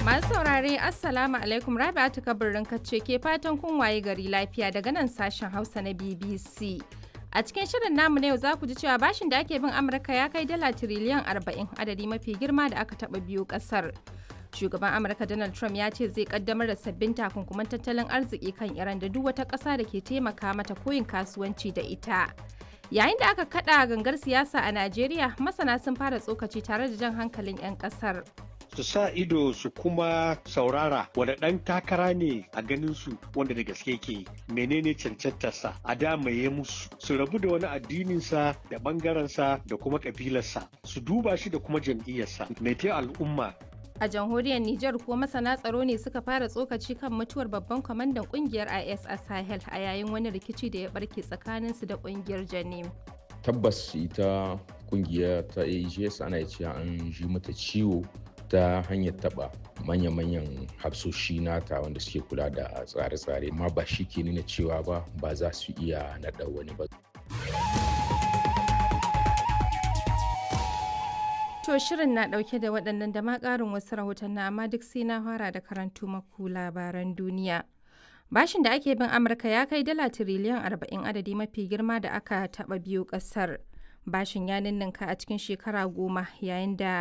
Masu saurare Assalamu alaikum Rabi'atu kabirin kacce ke fatan kun waye gari lafiya daga nan sashen Hausa na BBC. A cikin shirin namu na yau za ku ji cewa bashin da ake bin Amurka ya kai dala tiriliyan 40 adadi mafi girma da aka taɓa biyu ƙasar. Shugaban Amurka Donald Trump ya ce zai kaddamar da sabbin takunkuman tattalin arziki kan Iran da duk wata ƙasa da ke taimaka mata koyin kasuwanci da ita. Yayin da aka kaɗa gangar siyasa a Najeriya, masana sun fara tsokaci tare da jan hankalin 'yan ƙasar. su sa ido su kuma saurara wanda ɗan takara ne a ganin su wanda da gaske ke menene cancantarsa a damaye musu su rabu da wani addininsa da ɓangarensa da kuma ƙabilarsa su duba shi da kuma jam'iyyarsa mai al'umma A jamhuriyar Nijar kuwa masana tsaro ne suka fara tsokaci kan mutuwar babban kwamandan kungiyar IS a Sahel a yayin wani rikici da ya barke tsakaninsu da kungiyar Janim. Tabbas ita kungiya ta AGS ana cewa an ji mata ciwo ta hanyar taba manya-manyan hafsoshi nata wanda suke kula da tsare-tsare ma ba shi ke nuna cewa ba ba za su iya naɗa wani ba. To shirin na ɗauke da waɗannan da ma ƙarin wasu rahoton na amma duk sai na fara da karantu maku labaran duniya. Bashin da ake bin Amurka ya kai dala tiriliyan 40 adadi mafi girma da aka taɓa biyu ƙasar. Bashin ya ninninka a cikin shekara goma yayin da